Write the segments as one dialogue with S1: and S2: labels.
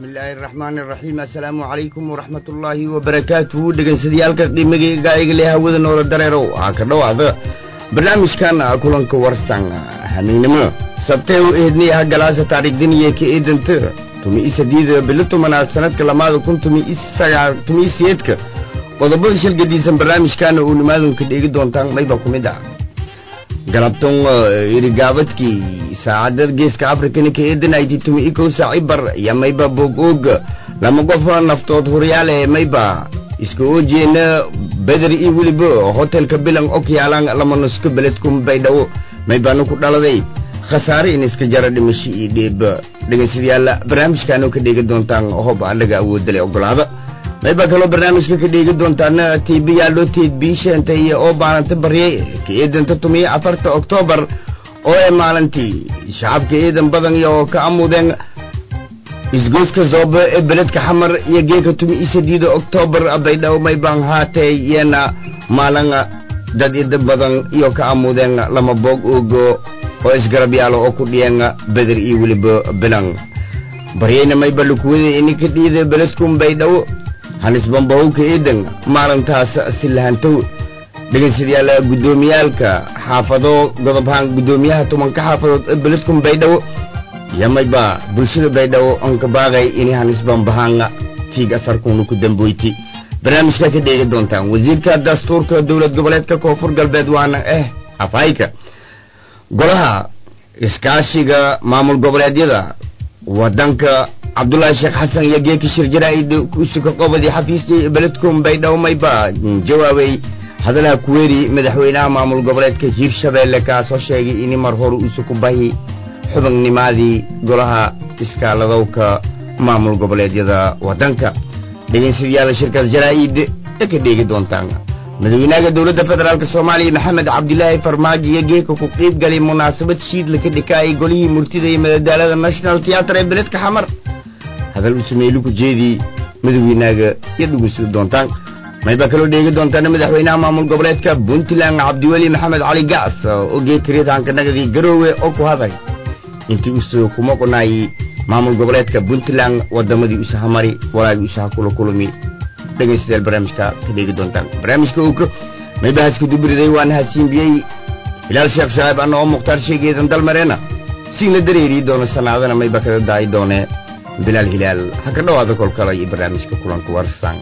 S1: bismillaahi araxmaani araxiim assalaamu calaykum waraxmat ullaahi wabarakaatuhu dhegaysadayaalka qiimigayga igale hawada noola dareerow waxaa ka dhowaada barnaamijkan kulanka warsan hamiynimo sabtee u eednay galaasa taariikhdaniya ka eedanta tumi i sadiida bilo tobanaad sanadka lamaada kun tumi i sagaal tumi i siyeedka qodobada shilgadiisan barnaamijkaana uu nimaadunka dheegi doontaan mayba ku mid ah galabtan irigaabadkii saacadda geeska afrikana ka eedanaytay tumi i kow saaci bar iyo mayba boog oog lama qof naftood huryaale mayba iska oojeena beder iyo weliba hotelka bilan ok yaalaan lama nusko beledkum baydhawo maybana ku dhaladay khasaare in iska jara dhimasho iyo dheeb dhegaystayaal barnaamijkaanoo ka dheegi doontaan hob anaga awoodale ogolaada mayba kaloo barnaamijka ka dheegi doontaana tiibiyaalo teed biisheenta iyo oo baalanta baryay ka eedanta tumiyo afarta oktoobar oo ee maalintii shacabka eedan badan iyo ka amudeen isgoyska zoobe ee beledka xamar iyo geeka tumi i sadiida oktoobar baydhawo maybaan haatee yeena maalin dad ida badan iyo ka amudeen lama boog oogo oo isgarab yaalo oo ku dhiyeen beder iyo weliba bilan baryayna mayba lukuwada ininka dhiida beledkum baydhawo hanisbambahowka eedan maalintaas si lahantow dhegaystayaal guddoomiyaalka xaafado godobhaan guddoomiyaha tobanka xaafadood ee beledkum baydhawo iyo mayba bulshada baydhawo onka baaqay ini hanisbambahaan tiig asarkuna ku damboyti barnaamijka ka dheegi doontaan wasiirka dastuurka dowlad goboleedka koonfur galbeed waana eh afhayka golaha iskaashiga maamul goboleedyada wadanka cabdullaahi sheekh xasan iyo geeki shirjaraa'id usuka qobadii xafiiskii beledkum baydhawo mayba jawaabay hadalaha kuweeri madaxweynaha maamul goboleedka hiirshabeelle kaasoo sheegay ini mar hore usuku bahi xubinnimadii golaha iskaaladowka maamul goboleedyada wadanka dhegeystayaal shirkaas jaraa'id ee ka dheegi doontaan madaxweynaha dowladda federaalk soomaaliya maxamed cabdilaahi farmaajo iyo geeka ku qiib galay munaasabad shiidla ka dhikaayay golihii murtida iyo madadaalada national theatre ee beledka xamar hadal u sameeyey luku jeedii madaxweynaaga iyo dhugeysi doontaan mayba kaloo dheegi doontaan madaxweynaha maamul goboleedka puntland cabdiweli maxamed cali gaas oo geekariyadanka nagadii garoowe oo ku haday intii usoo kuma qonaayey maamul goboleedka puntland wadamadii usahamari walaagii usaha kula kulmi dhegaystayaal barnaamijka ka dheegi doontaan barnaamijka uu maybahaska duburiday waana hasiinbiyey hilaal sheekh shacaib anna oo mukhtaar sheegeedan dalmareena siina dareerii doono sanaadana mayba kada daayi doone bilaal hilaal ha ka dhowaada kolkala iyo barnaamijka kulanka warsan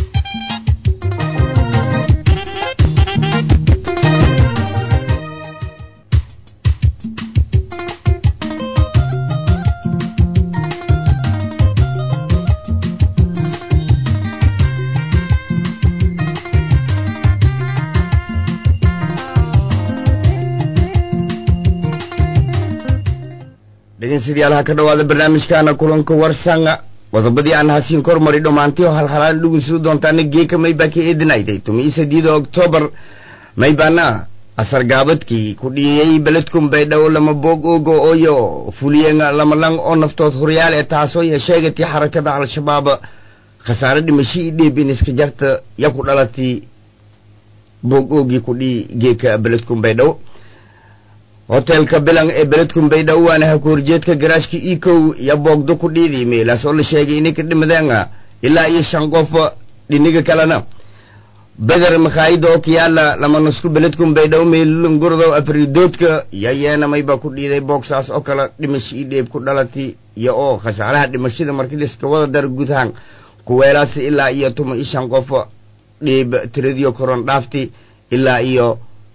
S1: dhegeystayaal ka dhowaada barnaamijkaana kulanka warsanga qodobadii aan hasiin kor mari dhammaantii oo halhalaan dhugunsidu doontaana geeka maybaa ka eedinayday tumi sadiida oktoobar maybaana asargaabadkii ku dhiyayey beledkum baydhawo lama boog oogo ooyo fuliyeen lama lang oo naftood horyaal ee taasoo ya sheegatay xarakada al-shabaab khasaare dhimasho i dheeb in iska jarta ya ku dhalatay boog oogii ku dhiyi geeka beledkum baydhawo hotelka bilan ee beledkum baydhawo waana ha ku horjeedka garaashka ikow iyo boogdo ku dhiidii meelaas oo la sheegay inay ka dhimadeen ilaa iyo shan qof dhiniga kalena beder makhaayida oo kiyaala lama nusku beledkum baydhawo meelungurdo afridoodka iyo yeena mayba ku dhiiday boogsaas oo kale dhimasho ii dheeb ku dhalatay iyo oo khasaaraha dhimashada markii liska wada dar gudahaan kuweelaas ilaa iyo tuma iyo shan qof dheeb tiradiyo koron dhaafti ilaa iyo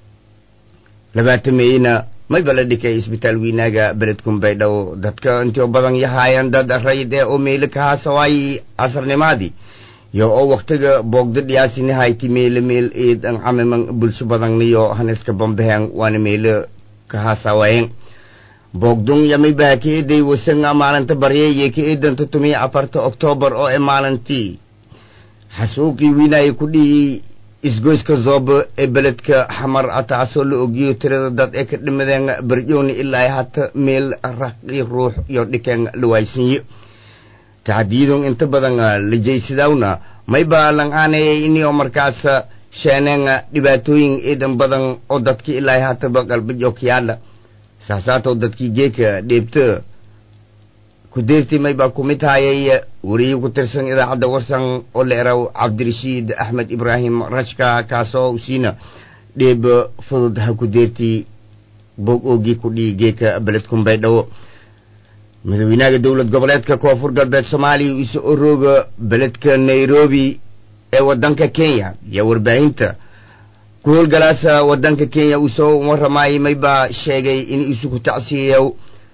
S1: labaatameeyna mayba la dhikay isbitaal weynaaga beledkum baydhawo dadka intio badan yahaayeen dad rayid ee oo meelo kahaasawaay casarnimaadii iyo oo waktiga boogdo dhiyaasini hayti meelo meel eedan camiman bulsho badanniyo haniska bambaheen waana meelo kahaasawayen boogdun yamaybaha ka eeday wasanga maalinta baryeeye ka eedanta tumiya afarta oktoobar oo ee maalintii xasuuqii wiinaaye ku dhiyey isgoyska zoobo ee beledka xamar taasoo la ogiyo tirada dad ee ka dhimadeen barjooni ilaa hata meel raqi ruux iyo dhikeen la waaysanyo tacdiyadun inta badan la jaysadawna mayba lang aanayay inio markaas sheeneen dhibaatooyin eedan badan oo dadki ilaa hataba qalbajo kiyaala saasaatoo dadkii geeka dheebta kudeerti mayba kumid hayay weriye ku tirsan idaacadda warsan oo la eraw cabdirashiid axmed ibraahim rajka kaasoo usiina dheeb fudud ha kudeerti bog oogii ku dhii geeka beledkun baydhabo madaxweynaha dowlad goboleedka koonfur galbeed soomaaliya iso orooga beledka nairobi ee wadanka kenya iyo warbaahinta ku howlgalaasa wadanka kenya uu soo waramaayay maybaa sheegay in isu ku tacsiyayo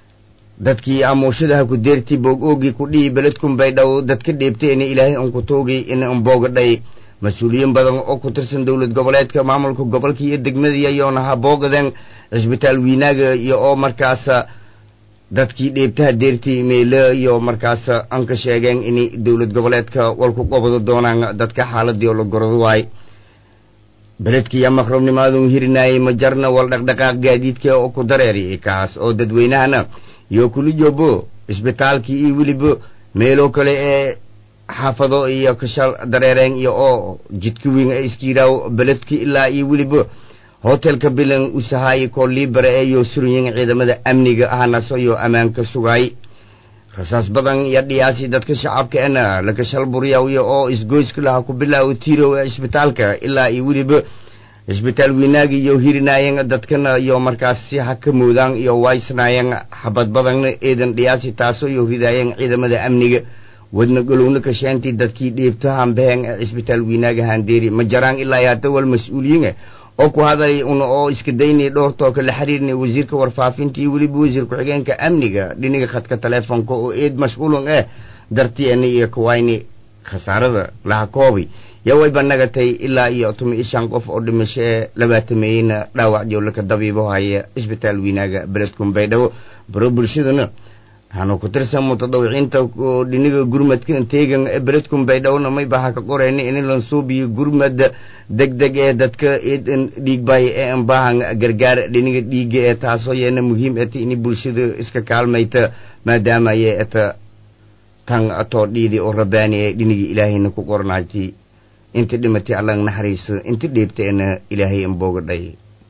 S1: dadkii amuushadaha ku deerti boog oogii ku dhihi beledkun baydhabo dadka dheebteena ilaahay un ku tuugay in unboogadhay mas-uuliyiin badan oo ku tirsan dowlad goboleedka maamulka gobolka iyo degmadii ayoona ha boogadeen cisbitaal wiinaaga iyo oo markaas dadkii dheebtaha deertii meelo iyo markaas an ka sheegeen in dowlad goboleedka walku qobado doonaan dadka xaaladii oo la gorado waay beledkii maqrabnimaadun hirinaayay ma jarna wal dhaqdhaqaaq gaadiidka oo ku dareeri kaas oo dadweynahana iyo kuli joobo cisbitaalkii iyo weliba meelo kale ee xaafado iyo kashal dareereen iyo oo jidka weyn ee iskiiraaw beledka ilaa iyo weliba hotelka bilan usahaay koo liibara ee iyo suryin ciidamada amniga ahnaso iyo ammaanka sugaay rasaas badan iyo dhiyaasi dadka shacabka ena lakashal buryawiyo oo isgoyska laha ku bilaawo tirow ee cisbitaalka ilaa iyo weliba cisbitaal weynaagi iyo hirinaayeen dadkana iyo markaas si ha ka moodaan iyo waysnaayeen xabad badanna eedan dhiyaasi taasoo iyo ridaayeen ciidamada amniga wadna golowna kasheentii dadkii dheebtahan baheen ee cisbitaal weynaagi handeeri ma jaraan ilaa hadda wal mas-uuliyiin oo ku hadalay una oo iska daynay dhowr tooka la xiriirnay wasiirka warfaafinta iyo weliba wasiir ku-xigeenka amniga dhiniga khadka teleefonka oo eed mashquulun eh dartiena iyo kawayni khasaarada laha koobay yawayba nagatay ilaa iyo tumi iyo shan qof oo dhimasho ee labaatameeyeyna dhaawac jowlaka dabiibo haya cisbitaal wiinaaga beledkun baydhabo baro bulshadana waxaanu ku tirsan mutadawiciinta dhiniga gurmadka teegan ee beledkun baydhowna mayba ha ka qoreyna in lansuubiyo gurmad deg deg ee dadka eedan dhiigbay ee anbaahan gargaar dhiniga dhiiga ee taasoo yeena muhiim eta ini bulshada iska kaalmayta maadaama ayay eta tan atoo dhiidi oo rabaani ee dhinigii ilaahayna ku qornaati inta dhimatay allang naxariiso inta dheebteena ilaahay anboogadhay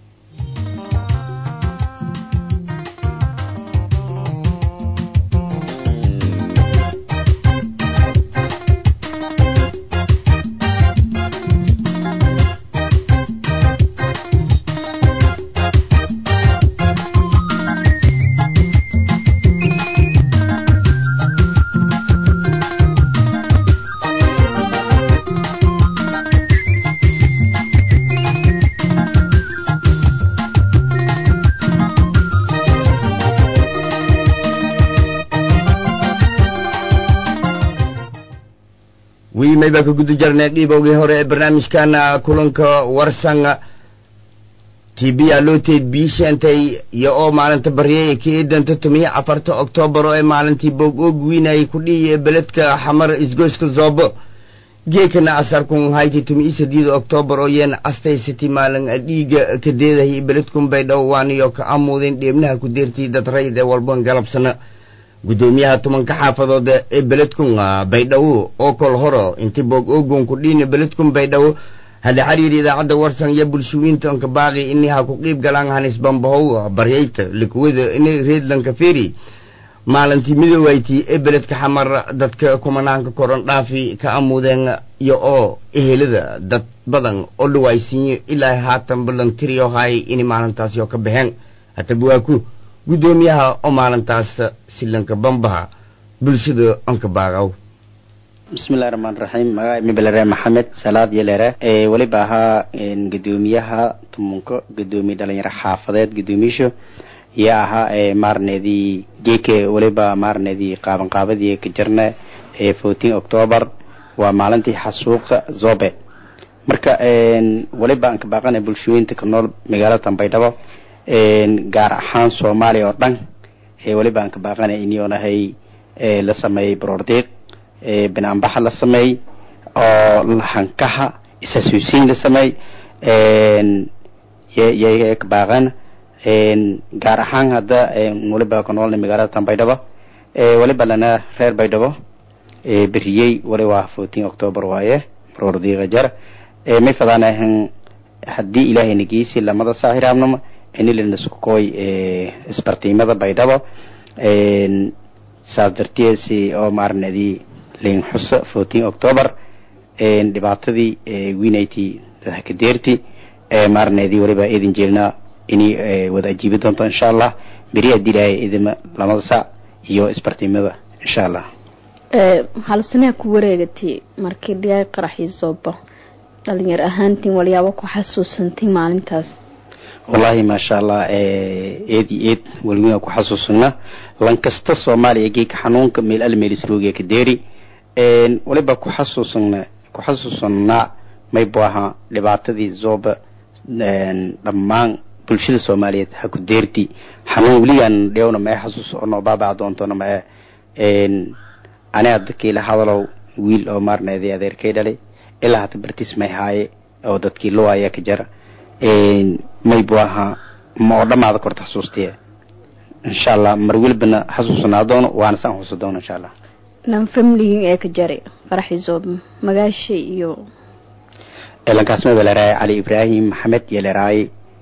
S1: wiimay baa ka guda jarnay dhiibowgii hore ee barnaamijkan kulanka warsan t b alooteed biisheentay iyo oo maalinta baryay ka eedanta tumiyo afarta oktoobar oo ee maalintii boog oog wiinayay ku dhiiya beledka xamar isgoyska zoobo geekana asarkun hayti tumiyo sadiida oktoobar oo yeena astaysati maalin dhiiga ka deedahay beledkun baydhow waaniyo ka amuudeen dheebnaha ku deertay dad rayd ee walban galabsana guddoomiyaha tobanka xaafadood ee beledkun baydhabo oo kol horo inti boog ogon ku dhiina beledkun baydhabo hada xiriir idaacadda warsan iyo bulshooyinta onka baaqi ini ha ku qiib galaan hanis bambahow baryayta likuwada ini reedlanka feri maalintii midoowayti ee beledka xamar dadka kumanaanka koron dhaafi ka amuudeen iyo oo ehelada dad badan oo dhawaysiinyo ilaa haatan balan tiriyo hay ini maalintaasi oo ka baxeen hataba waa ku guddoomiyaha oo maalintaas silanka bambaha bulshada onka baaqaw
S2: bismillahi raxmaan raxiim magaca mibalere maxamed salaad yelere ee weliba ahaa gudoomiyaha tumunko gudoomiye dhalinyaro xaafadeed guddoomiyaasha iyo ahaa ee maarneedii geeke weliba maarneedii qaaban qaabadii ka jirna ee fourteen october waa maalintii xasuuqa zobe marka weliba aan ka baaqana bulshooyinta ka nool magaalada baydhabo gaar ahaan soomaaliya oo dhan weliba aan ka baaqana inoonahay la sameeyey broordiiq banaanbaxa la sameey oo lahankaha isasuusiin la sameey yay ka baaqan gaar ahaan hadda weliba ka noolna magaalada tan baydhabo weliba lana reer baydhabo beriyey wali waa fourteen october waaye broordiiqa jar may fadaanahan haddii ilaahay nagiisi lamada saahiraabnama inilinaskukoy isbartiimada baydhabo saas darteesi oo maarnadii lin xusa fourteen october dhibaatadii winity dadhakadeerti maarnadii waliba idin jeelnaa inay wada ajiibi doonto insha allah beri adilaahay idima lamada sac iyo isbartimada insha allah
S3: hal sanaa ku wareegatay markii dhiyaay qaraxii sooba dhalinyar ahaantiin walyaabo ku xasuusantay maalintaas
S2: wallaahi maasha allah eed iyo eed weliwina ku xasuusana lankasta soomaaliya geeka xanuunka meel almeelisroogiya ka deeri waliba ku xasuusana ku xasuusanaa maybu ahaa dhibaatadii zooba dhammaan bulshada soomaaliyeed ha ku deerti xanuun weligaan dhewna mae xasuus oo noo baabaa doontona mae ani dadkiila hadalow wiil oo maarneeday adeerkay dhalay ilaa hata bartiis may haaye oo dadkii luwaya ka jara maybu ahaa ma oo dhamaada korta xasuustiye insha allah mar welibana xasuusanaa doono waana saan xusa doono insha allah
S3: nan famligin ee ka jaray qaraxii zoob magaasha iyo
S2: lankaasma baleraay cali ibrahim maxamed iyo leraay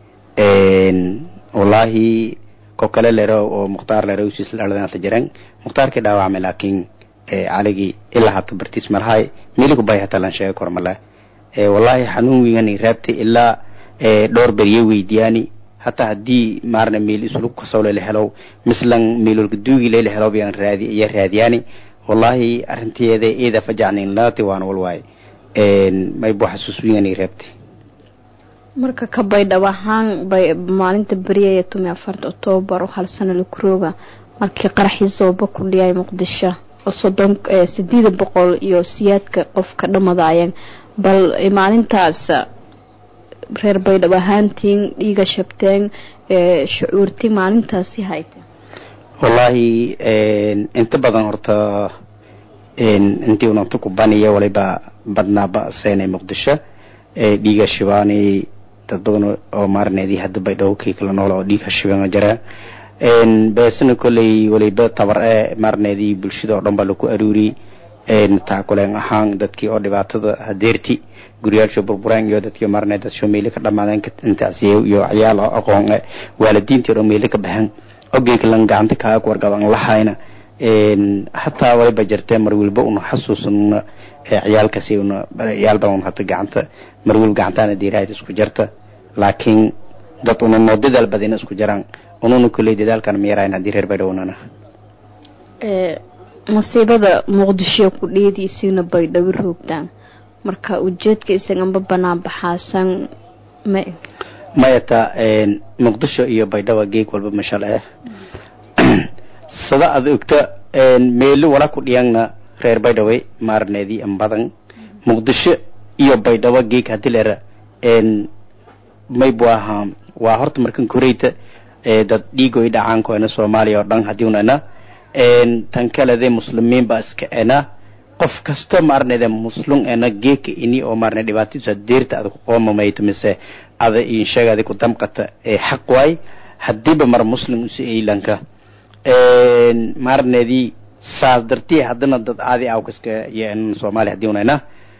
S2: wallaahi ko kale lero oo mukhtaar lero usis dhaladanta jiran mukhtaarkii dhaawacmay laakiin caligii ilaa hata bartiis malahay miliku bay hata lan sheega kor male wallaahi xanuun wigani raabtay ilaa dhowr beriye weydiyaani hataa haddii maarna meel islug kasawle la helow mislan meelolka duugi lela helow biyaan raadi iya raadiyaani wallaahi arrinteeda eeda fajacnin laati waan walwaay may bu xasuus wigani raabtay
S3: marka ka baydhab ahaan bay maalinta beriya tumi afarta octoobar oo hal sano la kurooga markii qaraxii sooba ku dhiyay muqdisho oo soddon sideeda boqol iyo siyaadka qofka dhamadaayeen bal maalintaas reer baydhab ahaantiin dhiiga shabteen shucuurti maalintaasi hayte
S2: wallaahi inta badan horta intii unanta ku baniya waliba badnaaba seenay muqdisho dhiiga shibaani dad badan oo maarneedii hadda baydhabo kii kala nool oo dhiiga shibana jira beesana kolley waliba tabar e maarneedii bulshada oo dhan baa laku aruuri taakuleen ahaan dadkii oo dhibaatada hadeerti guryaasha burbureen iyo dadkii maarneed dadsho meeli ka dhamaadeen intaasiy iyo ciyaal oo aqoon e waalidiintii oo meeli ka baxeen ogeykalan gacanta kaaga wargaban lahayna hataa waliba jirtee mar waliba una xasuusana ciyaalkaasi una ciyaal badan hata gacanta mar waliba gacantaana diirahayd isku jirta laakiin dad una noo dadaal badina isku jiraan ununa kolley dadaalkan miyarayn haddii reer baydhownana
S3: masiibada muqdisho ku dheediisiina baydhabo roogtaan marka ujeedka isaganba banaan baxaasan ma
S2: mayata muqdisho iyo baydhabo geeg walba mashal eh sada ad ogta meelo wala ku dhiyangna reer baydhabo maarneedii an badan muqdisho iyo baydhabo geeg hadii lera maybu ahaa waa horta markan koreyta dad dhiigoy dhacaankoena soomaaliya oo dhan hadii unana tan kalede muslimiin ba iska ena qof kasto maarnede muslum ena geeka ini oo maarne dhibaatadiisa deerta ada kuqoomamayto mise ada insheega ada ku damqata ee xaq waay hadiiba mar muslim usi eylanka maarnedii saas dartii haddana dad aadi awkaska yen soomaaliya hadii unayna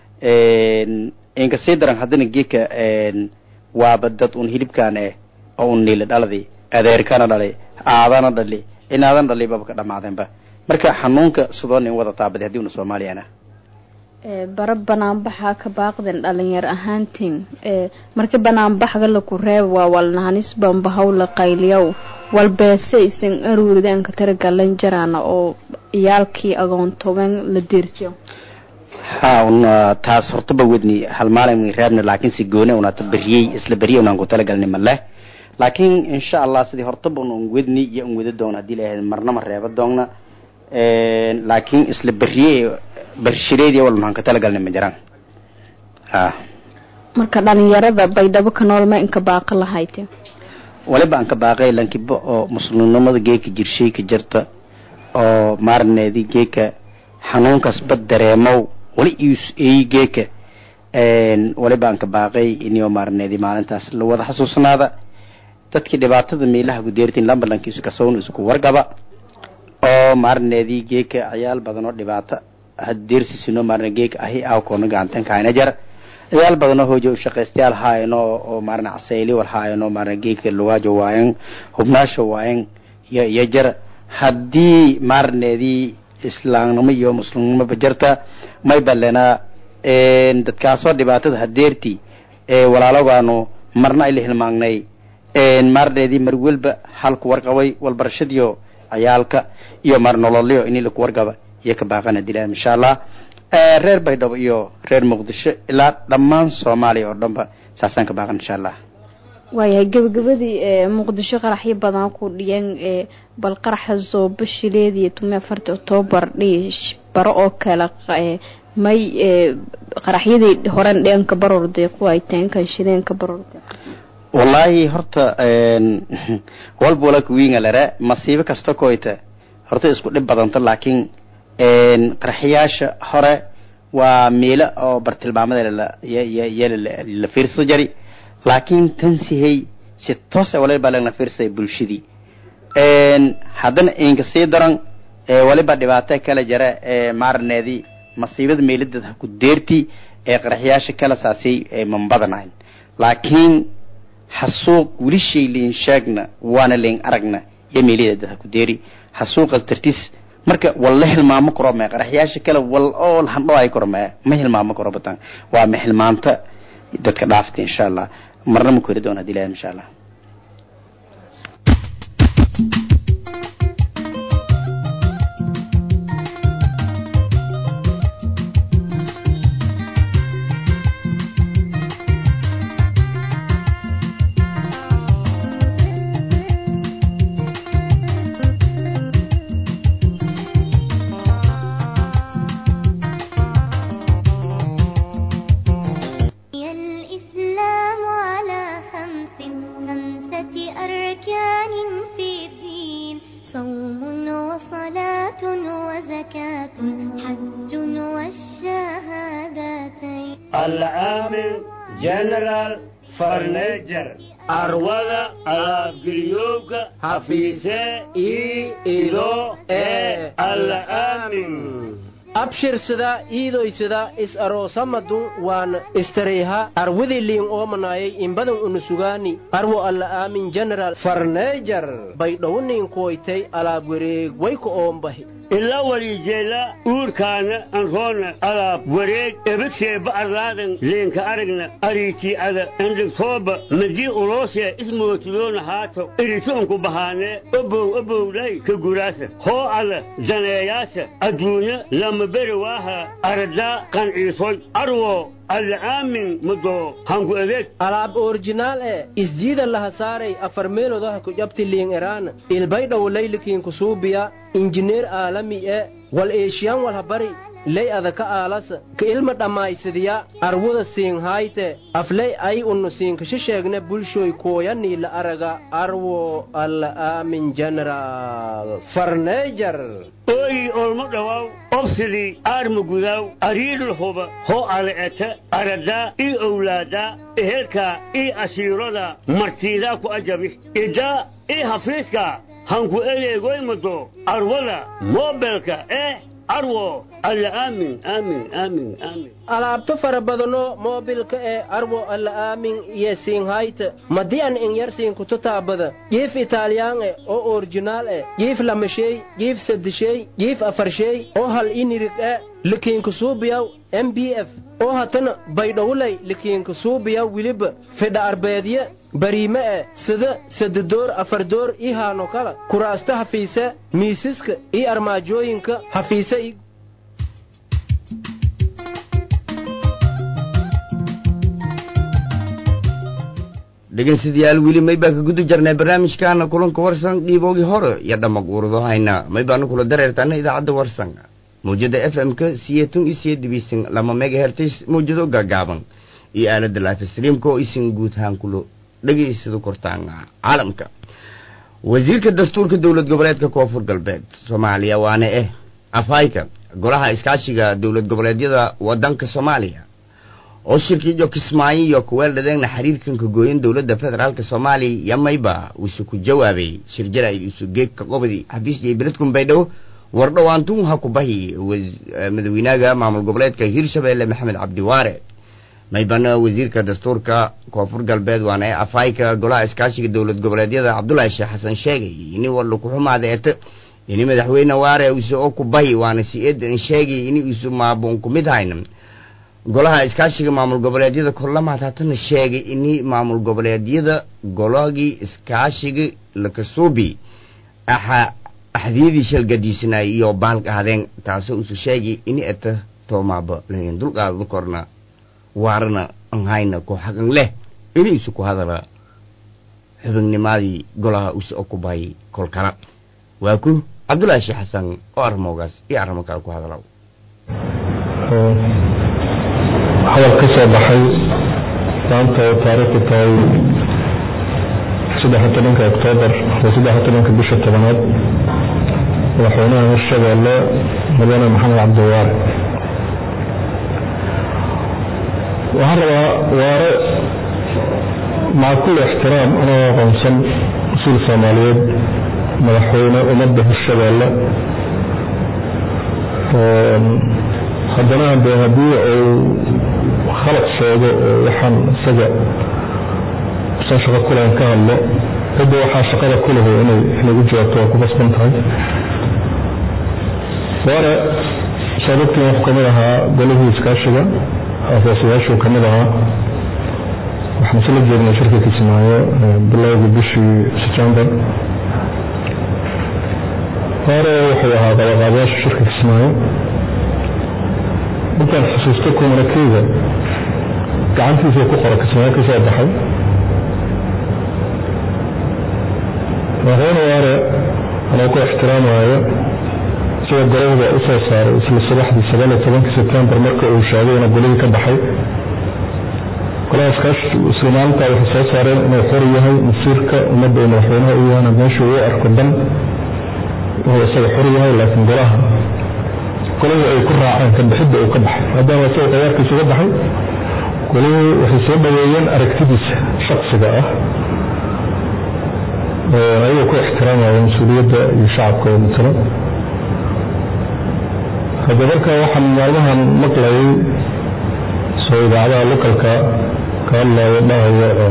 S2: inka sii daran haddana geeka waaba dad un hilibkaan eh oo un niila dhaladi adeerkana dhalay aadana dhali inaadan dhali baba ka dhamaadeenba marka xanuunka sidoo nin wada taabada hadii una soomaaliyana
S3: bara banaanbaxa ka baaqden dhalinyar ahaantiin marka banaanbaxga laku reeb waa walnahanis bambahaw la qayliyow walbeese isan aruuridan ka taragalan jaraana oo iyaalkii agoontoben la deersiyo
S2: ha una taas hortaba wedni hal maalin reebna laakiin si goone unata beriyey isla beriyey unaan ku talagalni maleh laakiin insha allah sidii hortaba un wedni iyo un wada doona hadii lahayd marnama reeba doonna laakiin isla beriye bershireedi wal maxaan ka talagalnay ma jiraan ha
S3: marka dhalinyarada baydhabo ka nool ma inka baaqo lahayte
S2: waliba aan ka baaqay lankiba oo muslimnimada geeka jirshay ka jirta oo maarneedi geeka xanuunkaas bad dareemow wali is eey geeka waliba aan ka baaqay inio maarneedi maalintaas la wada xasuusnaada dadkii dhibaatada meelaha gudeertin lambalankiisu kasown isku wargaba oo maarneedii geeka ciyaal badan oo dhibaato hadeersisino maarne geeka ahi awkoona gacantan kaayna jar ciyaal badan oo hoojo shaqaystayaal haayano oo maarne casayli wal haayano maarne geeka lugaajo waayan hubnaasho waayan iyo iyo jar haddii maarneedii islaamnimo iyo muslimnimoba jirta may balena dadkaasoo dhibaatada hadeerti walaalogaanu marna ayla hilmaagnay maarneedii mar welba halku warqabay walbarashadiyo cayaalka iyo mar nololyo ini laku wargaba iyo ka baaqana dilaan insha allah reer baydhabo iyo reer muqdisho ilaa dhammaan soomaaliya oo dhanba saasaan ka baaqan insha allah
S3: waayahay gabagabadii muqdisho qaraxyo badan ku dhiyeen bal qaraxa zoobo shileed iyo tume afarta octoobar dhiish baro oo kale may qaraxyadii horen dheenka barorde kuwa ay teenkan shileenka barorde
S2: wallaahi horta walba walaka wiinga lere masiibo kasta koyta horta isku dhib badanta laakiin qaraxyaasha hore waa meelo oo bartilmaamada la fiirsa jari laakiin tan sihey si toos waliba lagna fiirsay bulshadii haddana inka sii daran waliba dhibaato kala jara maarneedii masiibada meeladeed ha ku deerti ee qaraxyaasha kala saasay manbadanayn laakiin hasuuq weli shay liin sheegna waana liin aragna iyo meeladeed ha ku deeri hasuuqas dartis marka wal la hilmaamo karo mee qaraxyaasha kale wal oo handho ay karo mee ma hilmaamo karo badan waa ma hilmaanta dadka dhaafta insha allah marna ma kori doona dilaha insha allah
S4: الإسلام على خمس خمسة أركان في الدين صوم وصلاة وزكاة حج والشهادتين
S5: العامل جنرال فرنيجر arwada alaabgeliyowga hafiise ii ido ee alla aamin
S6: abshirsada iidoysada is aroosamadun waan istareyha arwadii liin oomanayay inbadan unusugaani arwo alla aamin general farneejar baydhowniin kuwaytay alaab wareeg wayka oombahi
S5: ila walijeela uurkaana anroona alaab wareeg ebadseeba arlaadan leenka aragna ariitii ada endhigtooba madii uloosee ismootidoona haato iritoonku bahaanee obow obowdhay ka guraasa hoo ada daneeyaasa adduunya lama beri waaha aradaa qanciisoy arwo alla aamin madoo hanku adeeg
S6: alaab orjinaal e isjiida laha saaray afar meelodaha ku jabti liin eraana ilbaydhow laylikiin kusuubiya injineer aalami e wal eeshiyan walhabari ley adaka aalasa ka ilma dhammaysadiya arwuda siinhayte afley ay unnu siinkasha sheegne bulshoy kooyanii la araga arwo alla aamin general farneejar
S5: ooyi olmo dhawaaw obsidii aarma gudaaw ariidhul huba hoo ala eta aradaa ii owlaadaa ehelkaa ii ashiirada martiidaa ku ajabi idaa ii hafiiskaa hanku edeegoymado arwada moobelka eh arwo alla aamin aamin aamin aamin
S6: alaabto fara badano moobilka ee arwo alla aamin iyo siinhayta madian in yar siinkuto taabada jiif italiyaan e oo orjinaal e jiif lamashey jiif sadishey jiif afarshey oo hal inirig e likiinku suubiyaw m b f oo hatana baydhowlay likiinku suubiyaw wiliba fidha arbeedye bariime e sida sadadoor afardoor ii haano kala kuraasta hafiise miisiska io armaajooyinka hafiise i
S1: dhegeystayaal weli may baan ka guda jarnay barnaamijkaana kulanka warsan dhiiboogii hore iyo dhammaq urdo hayna may baanu kula dareertaana idaacadda warsan mawjada f m-ka siyeetun iyo siyeed dibiisan lama megahertis mawjado gaagaaban iyo aalada life streamka oo isin guud ahaan kulo dhegeysado kortaan caalamka wasiirka dastuurka dowlad goboleedka koonfur galbeed soomaaliya waana eh afhayka golaha iskaashiga dowlad goboleedyada wadanka soomaaliya oo shirkiiyo kismaayo iyo kuweeldhadeegna xiriirkanka gooyan dowladda federaalk soomaaliya yamayba uuse ku jawaabay shirjara isu geegka qobdi xafiis iyo beledkun baydhabo wardhawaantun ha ku bahi madaxweynaha maamul goboleedka hirshabeelle maxamed cabdiwaare maybana wasiirka dastuurka koonfur galbeed waana ee afhayka golaha iskaashiga dowlad goboleedyada cabdulaahi sheekh xasan sheegay ini warla ku xumaada eeta ini madaxweyne waare use oo ku bahi waana si-eedan sheegay ini isu maabuun ku mid hayna golaha iskaashiga maamul goboleedyada korlamaad haatana sheegay ini maamul goboleedyada gologii iskaashiga lakasuubi axa axdiyadii shalgadiisnay iyo baalka hadeen taasoo isu sheegay ini eta toomaaba layn dulqaadada korna waarana an hayna ku xaqan leh ini isu ku hadala xubinnimadii golaha use oo ku bahay kolkala waa ku cabdullaahi sheekh xasan oo arrimoogaas iyo arrimo kale ku hadala
S7: hadal ka soo baxay maanta oo taariikhdu tahay saddex tobanka oktoobar iyo saddex tobanka bisha tobanaad madaxweynaha hirshabeelle mudane maxamed cabdiwaare waxaan rabaa waare maca kulli ixtiraam inoo aqoonsan mas-uul soomaaliyeed madaxweyne ummadda hirshabeelle haddana de haddii uu khalad sheego oo waxaan isaga usan shaqo kulan ka hadlo cidda waxaa shaqada ku lehay inay inay u jawaabto waa ku basban tahay waana sababtii wuxuu kamid ahaa golihii iskaashiga aasaasayaashuu kamid ahaa waxaan isla joognay shirka kismaayo bilowgii bishii september hore wuxuu ahaa qabaqaabayaasha shirka kismaayo markaan xusuusto kumanakeyga gacantiisa ku qora kismaayo ka soo baxay madaxweyne waare anoo ku ixtiraamayo sida golahda u soo saaray isla subaxdii sagaal iyo tobankii sebtembar marka uu sheegay inuu golihii ka baxay golaha iskaashi isla maalintaa waxay soo saareen inuu xor yahay masiirka ummadda uu madaxweynaha u yahana meesha uu arko dan inuu isaga xor yahay laakiin golaha golihii ay ku raaceen ka bixidda uu ka baxay maadaama isaga qayaarkiisa uga baxay golihii waxay soo dhaweeyeen aragtidiisa shaksiga ah ayagoo ku ixtiraamaya mas-uuliyadda iyo shacabka oo matalo hadda marka waxaan maalmahan maqlayay soo idaacadaha lokalka ka hadlayo dhahayo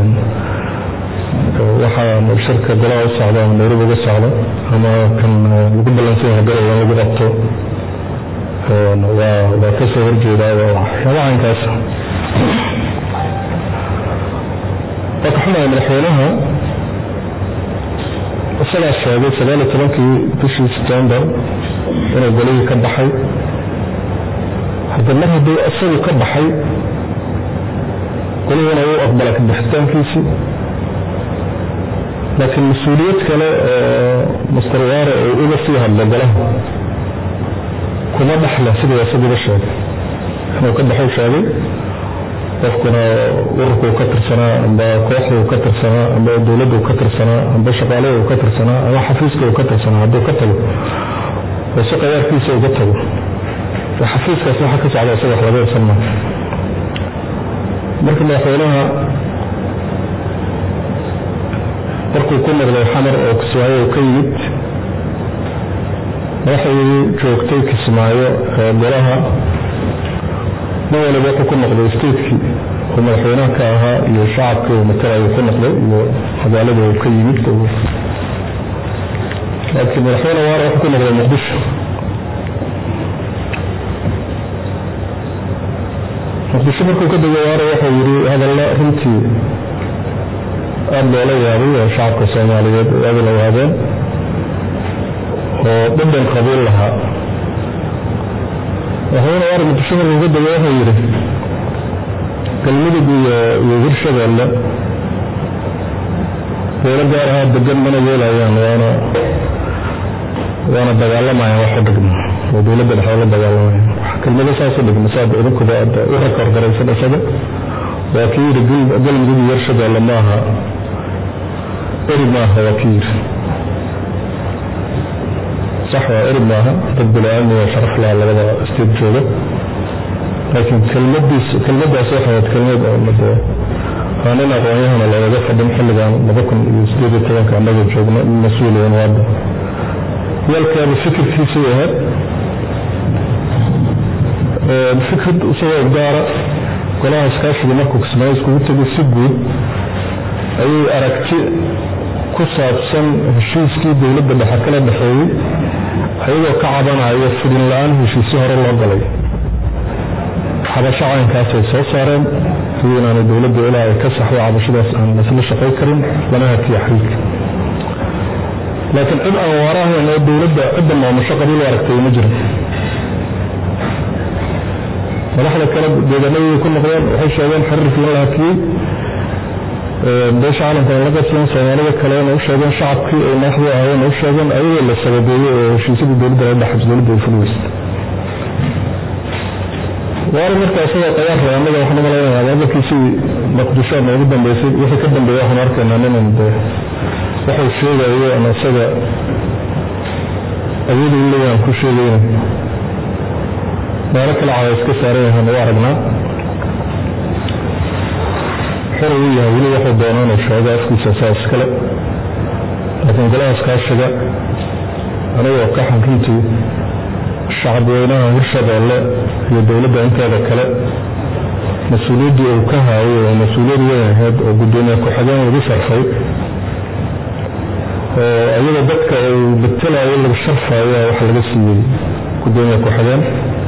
S7: waxaa shirka golaha u socda ama nairobi uga socda ama kan lagu ballansan yahay garowa lagu qabto waa waa ka soo horjeedaa waa waxyaabaha inkaas waa ka xumahay madaxweynaha isagaa sheegay sagaal iyo tobankii bishii september inuu golihii ka baxay hadda mar hadduu isagu ka baxay golihina uu aqbala ka bixitaankiisii laakiin mas-uuliyad kale oo master waare uu uga sii hadlo golaha kuma dhexle sidii isaguba sheegay inuu ka baxuu sheegay qofkuna ururkuu ka tirsanaa amba kooxduu ka tirsanaa amba dowladdu ka tirsanaa amba shaqaaladu ka tirsanaa ama xafiiska uu ka tirsanaa hadduu ka tago oo si qayaarkiisa uga tago xafiiskaas waxa ka socda isaga wax laga irsan maayo marka madaxweynaha markuu ku noqday xamar oo kismaayo uu ka yimid madaxdii joogtay kismaayo ee golaha nin waliba wuxuu ku noqday statekii uu madaxweynaha ka ahaa iyo shacabkii uu matalayo ku noqday iyo magaalada uu ka yimid laakiin madaxweyne waara wuxuu ku noqday muqdisho muqdisho markuu ka degay waara wuxuu yidhi hadalla runtii aada loola yaabay oo shacabka soomaaliyeed aada la yaabeen oo dhadhan qabiil lahaa madaxweyne waara muqdisho markuu ka degay wuxuu yidhi galmudug iyo iyo hirshabeelle dowlo gaar ahaa degan mana yeelayaan waana waana dagaalamayaan wax u dhigma oo dowladda dhexe la dagaalamayaan kelmado saas u dhigma saad idinkuba aada u rakorgaraysan isaga waa kii yidhi galmudug iyo hirshabeelle maaha eri maaha waa kii yidhi sax waa eri maaha dad bini-aadmi oo sharaf laha labada state jooga laakiin kelmadiis kelmadaas waxay ahayd kelmad oo waa nin aqoon-yahana loogaga fadhin xilligan laba kun iyo sideed iyo tobanka annaga joogno in mas-uuliyan waada yalkaaba fikirkiisay ahayd fikrid isagoo gaara golaha iskaashiga markuu kismaayo iskugu tegay si guud ayay aragti ku saabsan heshiiskii dowladda dhexe kala dhexeeyey ayagoo ka cabanaya fidin la-aan heshiisyo hore loo galay cabasho caynkaasay soo saareen sidii inaanay dowladda ilaa ay ka saxdo cabashadaas aan lasla shaqay karin lana hakiya xiriirka laakiin cid aan waarahayn oo dowladda cidda maamusho qabiil aragtay ma jirin madaxda kale deegaanadii ku noqdeen waxay sheegeen xiriirkii in la hakiyey beesha caalamkana la qabsadeen soomaalida kalena u sheegeen shacabkii ay madaxdu ahaayeen u sheegeen ayagoo la sababeeyey oo heshiisyadii dowladda la dhex dowladda ay fulweysay waari marka isagoo qayaar raba anaga waxaan umalaynaya hadalkiisii maqdisho noogu dambeysay wixii ka dambeeya waxaan arkaynaa ninan dee wuxuu sheegayo ama isaga awood u leeyahan ku sheegayna meelo kale cada iska saaran yahaan u aragnaa xor uu yahay weli wuxuu doono inuu sheego afkiisa saa iskale laakiin golahaas kaashiga anigoo ka xan runtii shacabweynaha hirshabeelle iyo dowladda inteeda kale mas-uuliyaddii uu ka haayay oo mas-uuliyad weyn ahayd oo guddoomiye ku-xigeen lagu sharfay oo iyada dadka uu betelayo lagu sharfayo wax laga siiyey guddoomiye ku-xigeen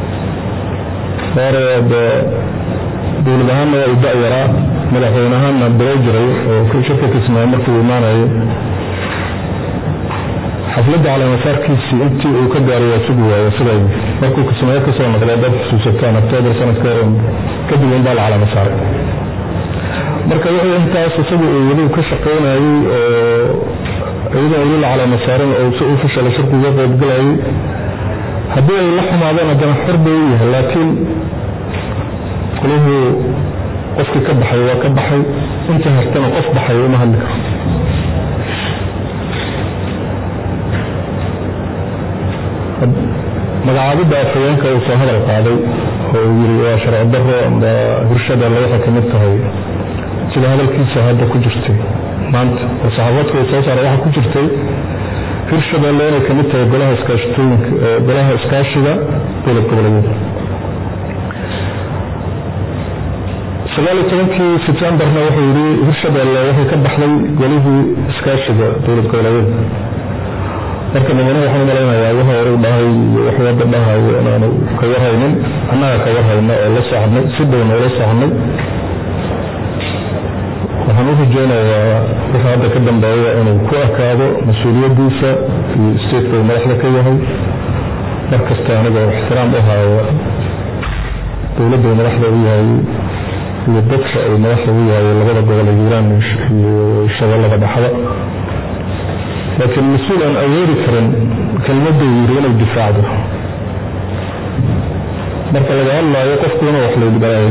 S7: hore dee dowlad ahaanna waa u da-yaraa madaxweyne ahaanna bilo jiray oo shirka kismaayo markii uu imaanayay xafladda calaamasaarkiisii intii uu ka gaaray waa sugi waaye siday markuu kismaayo kasoo noqday dad xusuusataan octoobar sanadka kadib in baa la calaama saaray marka wuxuu intaas isagu uu weli ka shaqaynayay oo iyadoon weli la calaama saarin oo si u fashalay shirku uga qaybgalayay haddii ay la xumaadeen haddana xor bay u yahay laakiin kulihuu qofkii ka baxay waa ka baxay inta hartana qof baxay uma hadli karo magacaabidda afhayeenka uu soo hadal qaaday oo uu yiri waa sharci daro amba hirshabeelle waxay kamid tahay sida hadalkiisa hadda ku jirtay maanta oo saxaafadka uu soo saaray waxaa ku jirtay hirshabeelle inay kamid tahay golaha iskaashatooyinka golaha iskaashiga dowlad goboleedyada sagaal iyo tobankii sebtembarna wuxuu yidhi hirshabeelle waxay ka baxday golihii iskaashiga dowlad goboleedyada marka madanuhu waxaan umalaynayaa waxa hore dhahay iyo wax wadda dhahayo inaanu ka warhaynin annaga ka warhayna oo la soconay si dhowna ula soconay waxaan u rajeynayaa wixii hadda ka dambeeya inuu ku ekaado mas-uuliyaddiisa iyo stateka uu madaxda ka yahay mar kasta anigoo ixtiraam u haayo dowladda uu madaxda u yahay iyo dadka uu madaxda u yahay labada gobol ee hiiraan iyo shabeellada dhexda laakiin mas-uul aan awoodi karin kelmadda yiri inay difaacdo marka laga hadlaayo qofku inuu wax laydhibaayo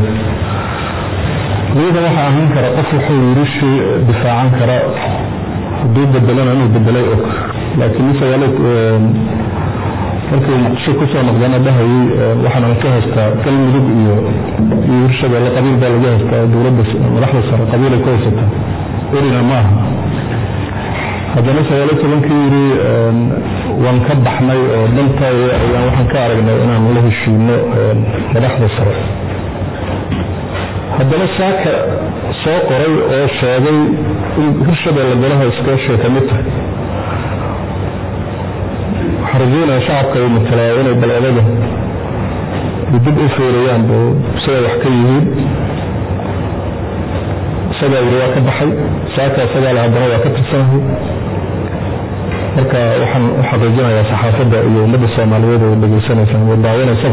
S7: iyada waxaa ahaan kara qof wuxuu yiri shay difaacan kara hadduu bedelana inuu bedelay og laakiin misagaale markii muqdisho kusoo noqdana dhahayay waxaan ka haystaa galmudug iyo iyo hirshabeelle qabiil baa laga haystaa dowladda madaxda sare qabiilay ku haysataa erina maaha haddana sagaaliyo tobankii yidhi waan ka baxnay oo dantaayo ayaan waxaan ka aragnay inaan la heshiino madaxda sare haddana saaka soo qoray oo sheegay in hirshabeelle golaha iskaashiga ka mid tahay waxaan rajeynaya shacabka ay matalaa inay bal odaga dib u feerayaan bo siday wax ka yihiin isagaa yidhi waa ka baxay saaka isagaa le haddana waa ka tirsanahay marka waxaan u xaqiijinayaa saxaafadda iyo ummadda soomaaliyeed oo dhegeysanaysaan oo daawanaysaba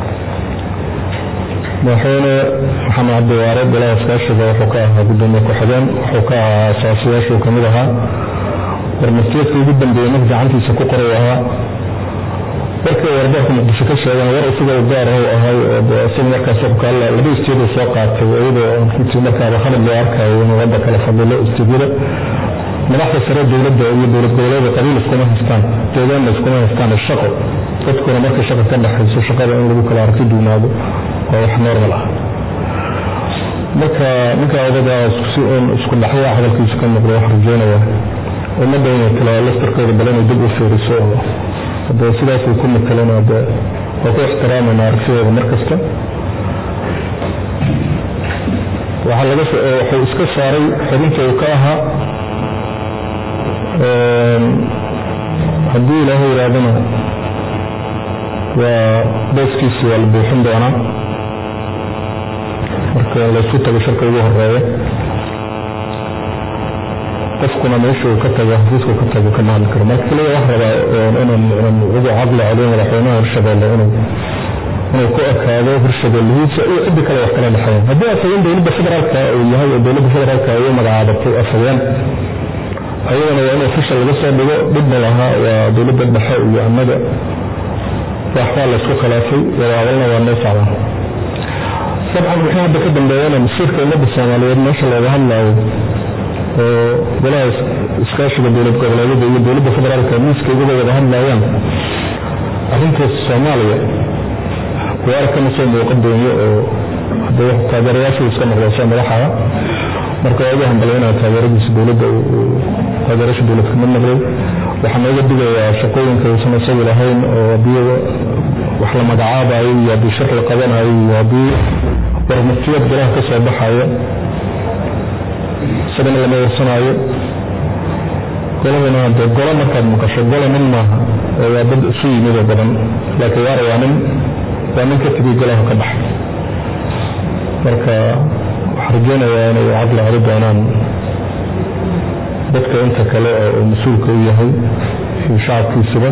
S7: madaxweyne maxamed cabdiwaare golaha iskaashiga wuxuu ka ahaa gudoomiye ku-xigeen wuxuu ka ahaa asaasiyaashuu kamid ahaa warmartiyeedka ugu dambeeyey marka gacantiisa ku qoray ahaa warkii warbarka muqdisho ka sheegan war isaga u gaar ah ahay oo isaga markaas xukaalla laba istiido soo qaatay iyadoo runtii markaaba khalad loo arkayo inuu wadda kala fadilo istiidyada madaxda sare dowladda iyo dowlad goboleeda qabiil iskuma haystaan deegaanna iskuma haystaan shaqo dadkuna markay shaqa ka dhexayso shaqada in lagu kala arki duunaado waa wax normal ah marka ninka odagaas si uun isku dhaxyaa hadalkiisa ka muuqda waxaan rajeynayaa ummadda inay kala laftarkooda bal inay dib u fiiriso oo hadee sidaasay ku mataleen de waa ku ixtiraamayna aragtidooda mar kasta waxaa laga wuxuu iska saaray xubinta uu ka ahaa haddii ilaahay yidhaahdana waa booskiisi waa la buuxin doonaa marka laysku tago shirka ugu horeeya qofkuna meesha uu ka tago xafiiska ka tago kama hadli karo marka kaliya wax rabaa inaan inaan ugu caqli celiyo madaxweynaha hirshabeelle inuu inuu ku ekaado hirshabeellihiisa iyo ciddi kale wax kala dhexeeyan haddii afhayeen dowladda federaalka uu yahay oo dowladda federaalka ay u magacaabatay afhayeen ayadana waa in ofishal laga soo dhigo dhibna lahaa waa dowladda dhexe iyo annaga waxbaa laysku khilaafay wadaadalna waa noo socdaan dabcan wixii hadda ka dambeeyana masiirka ummadda soomaaliyeed meesha looga hadlaayo oo golaha iskaashiga dowlad goboleedyada iyo dowladda federaalka miiska uga wada hadlayaan arrintaas soomaaliya waara kama soo muuqan dooyo oo hadda taageerayaashu iska noqdaysa madaxaha marka waa ugu hambalyaynaya taageeradiisa dowladda taageerasha dowlad kama noqday waxaa nooga digayaa shaqooyinka uusan isagu lahayn oo haddii wax la magacaabayo iyo haddii shir la qabanayo iyo haddii warmufiyad golaha ka soo baxayo isagana lama warsanaayo goladana dee golo markaad maqasho gola nin maaha oo waa dad isu yimid oo badan laakiin waara waa nin waa nin ka tegay golaha ka baxay marka waxaan rajeynayaa inay caqli celi doonaan dadka inta kale oo mas-uulka u yahay iyo shacabkiisuba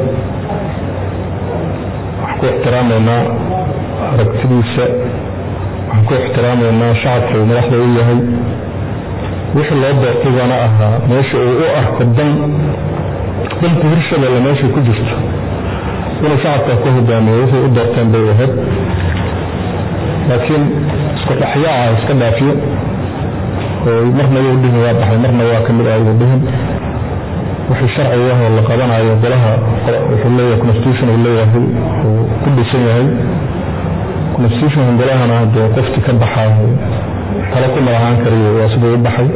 S7: waxaan ku ixtiraamaynaa aragtidiisa waxaan ku ixtiraamaynaa shacabka uu madaxda u yahay wixii loo doortay baana ahaa meesha uu u arko dan danta hirshabelle meeshay ku jirto inuu shacabka ku hogaamiyo wixii u doorteen bay ahayd laakiin isku dhexyaaca iska dhaafiyo oo marna wuu dhihin waa baxay marna waa kamid ah wuu dhihin wixii sharci ah oo la qabanayo golaha wuxuu leeyahay constitution uu leeyahay uu ku dhisan yahay constitution golahana dee qofkii ka baxaayo tala ku malahaan kariyo waa siduu u baxay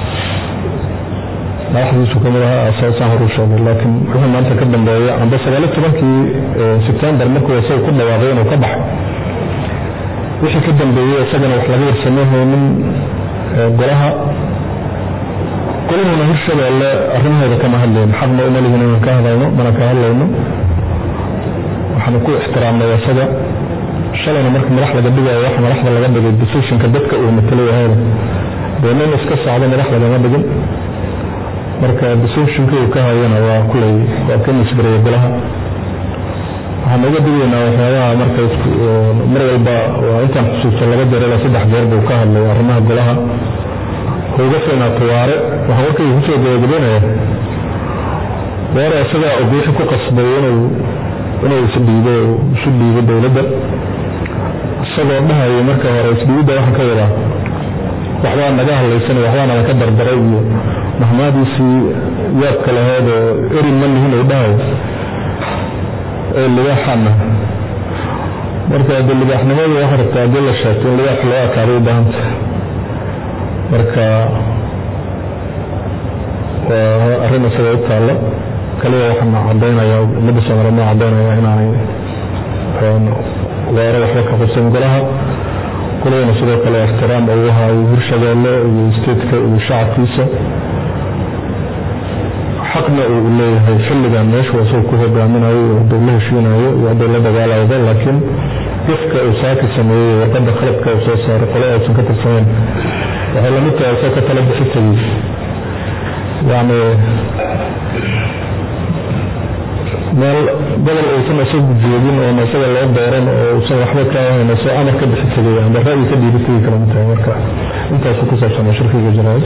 S7: madaxdiisu kamid ahaa asaasaan horu sheegay laakiin wixii maanta ka dambeeya amba sagaali tobankii sebtembar markuu isaga ku dhawaaqay inuu ka baxay wixii ka dambeeyey isagana wax laga warsameyhaynin golaha golahuna hirshabeelle arrimahooda kama hadlayno xaqna uma lihin inaan ka hadlayno mana ka hadlayno waxaanu ku ixtiraamnay isaga shalayna marka madax laga dhigayo wax madaxda laga dhigay decisionka dadka uu matalo yahayna dee nin iska socda madax lagama dhigin marka decisionka uu ka hayana waa kulay waa ka misgaraya golaha waxaan uga digaynaa waxyaabaha marka mar walba waa intaan xusuusto laba jeer ilaa saddex jeer buu ka hadlay arrimaha golaha uga fiinaato waare waxaan warkayga kusoo gabagabeynaya waare isagaa ogeexi ku qasbay inuu inuu isdhiibo isu dhiibo dowladda isagoo dhahayo marka hore isdhiibidda waxaan ka wadaa waxbaa naga hadlaysan waxbaa naga ka dardaray iyo mahmaadiisii yaabka laheed oo erin ma nihin uu dhahayo ee libaaxana marka de libaaxnimadu waxa rabtaa haddii la sheegto in libaax loo akaaday u baahanta marka waa arrin isaga u taalla kaliya waxaan caddaynaya ummadda soomaaliyeed noo caddaynaya inaanay waare waxba ka qabsan golaha kulayna sidoo kale ixtiraam uu hayo hirshabeelle iyo stateska iyo shacabkiisa xaqna uu leeyahay xilligan meeshu isagu ku hogaaminayo iyo haduu la heshiinayo iyo hadduu la dagaalayba laakiin ifka uu saaki sameeyey warqadda khaladka uu soo saaray qole aysan ka tirsanayn waxay lamid tahay isagoo ka tala bixi tegey yacni meel gobol uusan isagu jeedin oon isaga loo dooran oo uusan waxba ka ahayn soo amar ka bixi tegay amba ra'yi ka dhiibi tegi kala mid tahay marka intaasu ku saabsan shirkiga jaraa'id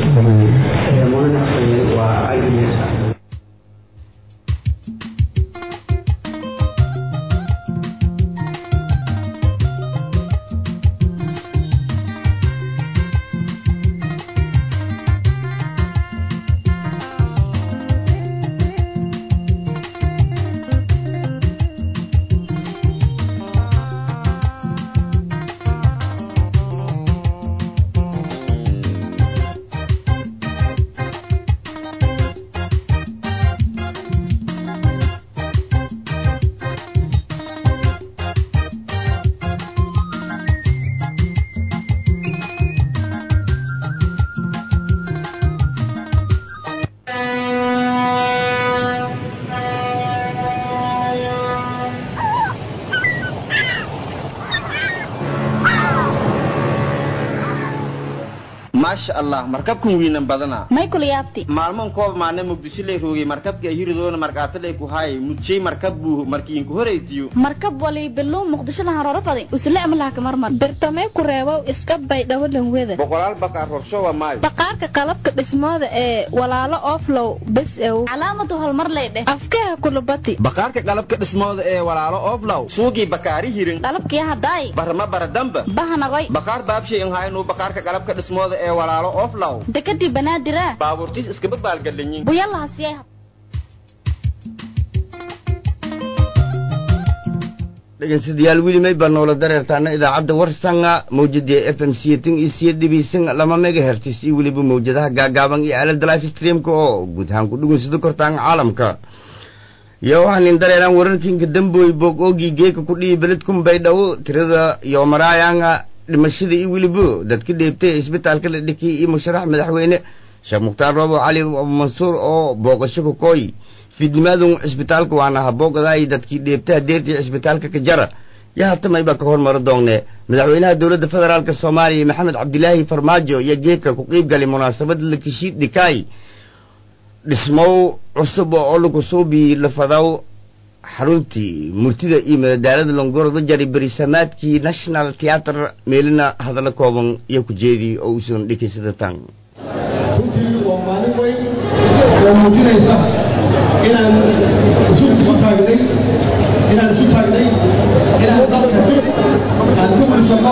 S8: maasha allah markabkan wiinan badana
S3: may kula yaabti
S8: maalmoon koob maana muqdisho lay roogay markabka hiridoona markaatalay ku haay mudjay markab buu markiinku horeytiyo
S3: markab wali bilow muqdisho lahan roro faday usle amlaha ka marmar
S9: bartamee ku reebow iska bay dhawalan weda
S8: boqolaal baqaar horshowa maayo
S9: baqaarka qalabka dhismooda ee walaalo oflow bes ew
S3: calaamadu hormar lay dheh
S9: afkaha kulubati
S8: baqaarka qalabka dhismooda ee walaalo oflow suugii bakaari hirin
S3: qalabkii hadaay
S8: barama baradamba
S3: bahanagoy
S8: baqaar baabshay in haynuu baqaarka qalabka dhismooda ee walaalo oflow
S3: dekadii banaadira
S8: baabuurtiis iskaba baalgalanyin
S3: buyalaha siyay
S1: dhegeystayaal weli may baa noola dareertaana idaacadda warsanga mawjada f m siyatin iyo siyadibisan lama megahertis iyo weliba mawjadaha gaagaaban iyo aalada life streamka oo guud ahaan ku dhugunsado kortaan caalamka iyo waxaan in dareeraan wararkiinka dambooy boog oogii geeka ku dhihi beledkun baydhabo tirada iyo maraayanga dhimashada iyo weliba dadka dheebtay isbitaalka la dhikay iyo musharax madaxweyne sheekh mukhtaar roobo cali mansuur oo booqasho kakooy fiidnimaadun cisbitaalka waana haboogaday dadkii dheebtaha deertii cisbitaalka ka jara yo hatamay baa ka hormaro doonee madaxweynaha dowladda federaalk soomaaliya maxamed cabdilaahi farmaajo iyo geedka ku qiib galay munaasabada lakishiid dhikaay dhismow cusub oo lagu suubi lafadaw xaruntii murtida iyo madadaalada longorada jari berisamaadkii national theatre meelina hadallo kooban iyo ku jeedii oo uusan dhikaysada tan
S10: runtii waa maalin weyn oo muujinaysa inaan isu isu taagnay inaan isu taagnay inaan dalka dib aan ku dhisano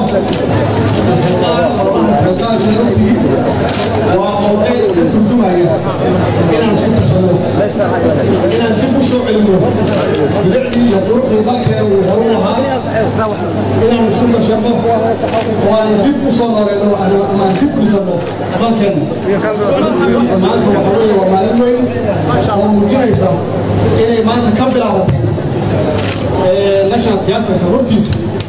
S10: runtii waa oday ka turjumaya inaan isku tashano inaan dib u soo celino bilicdii iyo quruxdii dalkeena uu horu lahaa inaan isku tashano oo aan dib u soo nooleyno aan dib u dhisano dalkeena maanta waxa weeye waa maalin weyn oo muujinaysa inay maanta ka bilaabatay national theatreka hortiisa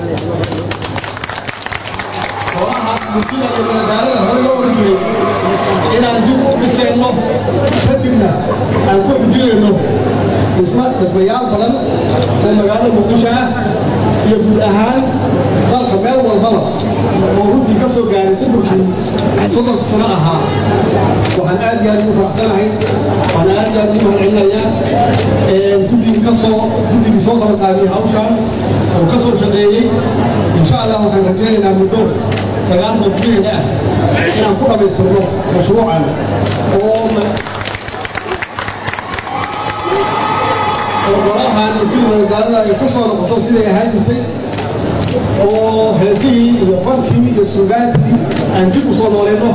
S10: kooxaha murtida iyo madadaalada hore loo oran jiray inaan dib u dhisayno kadibna aan ku xujinayno dhisma dhismayaal badan oo magaalada muqdisho ah iyo guud ahaan dalka meel walbaba oo runtii ka soo gaaray sodorkii soddonka sano ahaa waxaan aad iyo aad ugu faraxsanahay waxaan aad iyo aad ugu mahadcelinayaa guddigii ka soo guddigii soo qabaqaabiyey hawshaan oo ka soo shaqeeyey insha allah waxaan rajaynaynaa muddo sagaal muddadeeda ah inaan ku dhammaystirno mashruucan oo golahan murtida madadaalada ay ku soo noqoto siday ahaan jirtay oo heesihii iyo fankii iyo suugaantii aan dib u soo nooleyno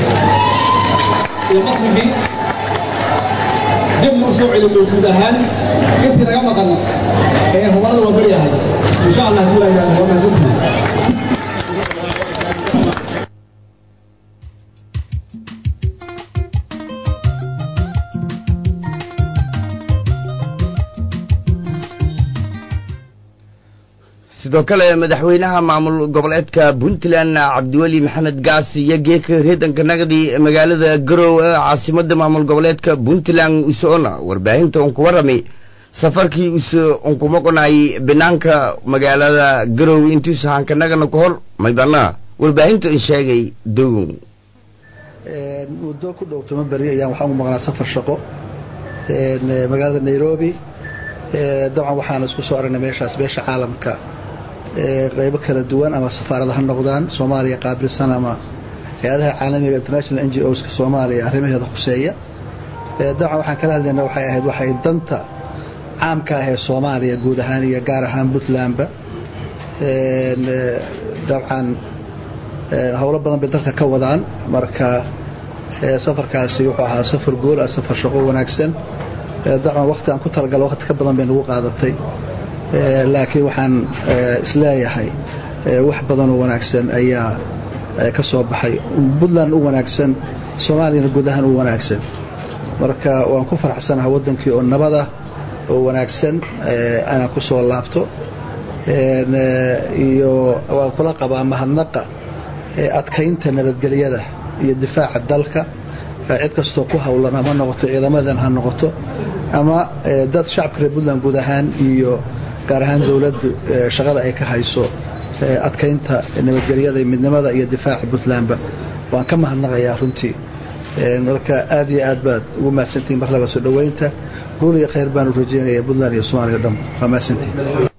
S10: iyo masrixii dibna u soo celino guud ahaan intii naga maqan ee hubarada waa baryahay insha allah hadii laa yihahdo waa mahadsantihi
S1: sidoo kale madaxweynaha maamul goboleedka puntland cabdiweli maxamed gaasi iyo geeka reedanka nagdi magaalada garow ee caasimada maamul goboleedka puntland usoona warbaahinta un ku warramay safarkii use unkumoqonay banaanka magaalada garow intiisu hankanagana ka hor maybana warbaahinta in sheegay dogon
S11: muddo ku dhow toban beri ayaan waxaan u maqnaa safar shaqo magaalada nairobi dabcan waxaan isku soo aragnay meeshaas beesha caalamka qaybo kala duwan ama safaarada ha noqdaan soomaaliya qaabilsan ama hay-adaha caalamiga international n g oska soomaaliya arrimaheeda khuseeya dabcan waxaan kala hadlayna waxay ahayd waxay danta caamka ah ee soomaaliya guud ahaan iyo gaar ahaan puntlandba dabcan howlo badan bay dalka ka wadaan marka safarkaasi wuxuu ahaa safar gool ah safar shaqo wanaagsan dabcan wakti aan ku talagalo wakti ka badan bay nagu qaadatay laakiin waxaan isleeyahay wax badan oo wanaagsan ayaa ka soo baxay puntland u wanaagsan soomaaliyana guud ahaan u wanaagsan marka waan ku faraxsanaha waddankii oo nabada oo wanaagsan aanan ku soo laabto iyo waan kula qabaa mahadnaqa adkaynta nabadgelyada iyo difaaca dalka cid kastoo ku howlan ama noqoto ciidamadan ha noqoto ama dad shacabka reer puntland guud ahaan iyo gaar ahaan dowladdu shaqada ay ka hayso adkaynta nabadgelyada midnimada iyo difaaca puntlandba waan ka mahadnaqayaa runtii marka aad iyo aad baad ugu mahadsantihin mar laba soo dhoweynta guul iyo khayr baanu rajeynaya puntland iyo soomaaliya o dhan waa mahadsantihin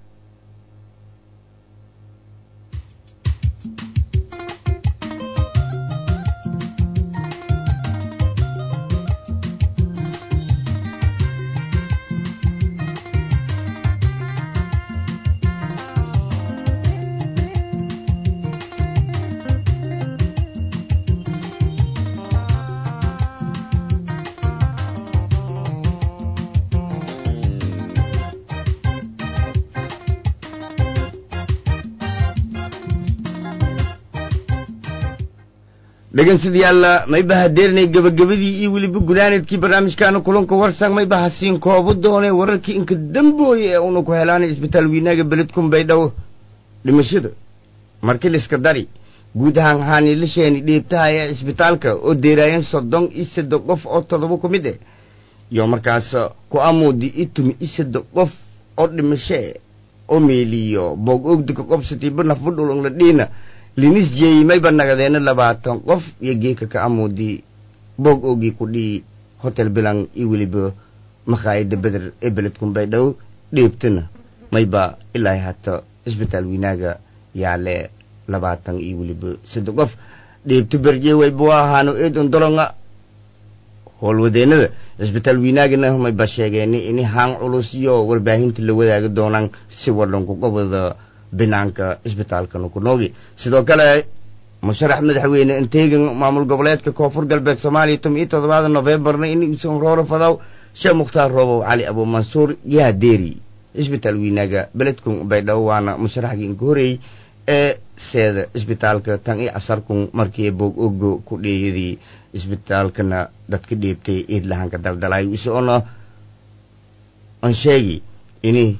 S1: dhegeystayaal mayba hadeernay gabagabadii iyo weliba gunaanadkii barnaamijkaana kulanka warsang mayba hasiin koobo doonay wararkii inka dambooye ee una ku helaanay isbitaal wiinaaga beledkun baydhabo dhimashada markii liska dari guud ahaan haaniilasheeni dhiibtaha ee isbitaalka oo deeraayeen soddon iyo saddex qof oo toddoba ku mid eh iyo markaas ku amuudi itumi iyo saddex qof oo dhimashe oo meeliyo boog ogdika qobsatiiba nafbudhulong la dhiina linis jeeyimayba nagadeena labaatan qof iyo geeka ka amuudi boog oogii ku dhii hotel bilang iyo weliba makhaayada beder ee beledkun baydhabo dheebtana mayba ilaa hata isbitaal wiinaaga yaale labaatan iyo weliba saddex qof dheebto berje wayba waa ahaano eedon dolonga howlwadeenada cisbitaal wiinaagana mayba sheegeen ini haan culus iyo warbaahinta la wadaagi doonaan si wadhanku goboda binaanka isbitaalkana ku noogi sidoo kale musharax madaxweyne inteegan maamul goboleedka koonfur galbeed soomaaliya tom iyo toddobaada nofembarna in usan rooro fadaw sheekh mukhtaar roobow cali abu mansuur yaa deeri isbitaal wiinaaga beledkun baydhabo waana musharaxgii inka horeeyey ee seeda isbitaalka tan iyo casarkun markii boog ogo ku dheeyadii isbitaalkana dadka dheebtay iid lahanka daldalay isoona aan sheegi ini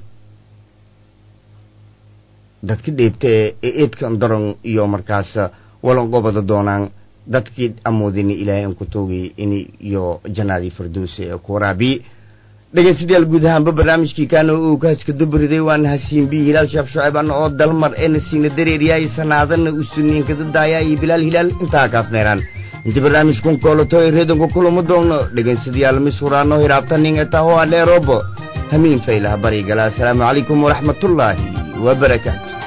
S1: dadka dheebtee ee eedkan daron iyo markaas walan gobada doonaan dadkii amoodini ilaahay aan ku toogay ini iyo janaadii firdowsi ee ku waraabiye dhegeystayaal guud ahaanba barnaamijkii kaana uu kaaska dabariday waana hasiinbi hilaal sheekh shucayb ana oo dalmar eena siina dareeriyaay sanaadana usuniinkada daayaa iyo bilaal hilaal intaa kaafneeraan inta barnaamijkun koolato ee reedanku kulamo doono dhegeystayaal mis huraano hiraabtanin etaho aleerobo hamiin faylaha barigala asalaamu calaykum waraxmatullaahi wabarakaatu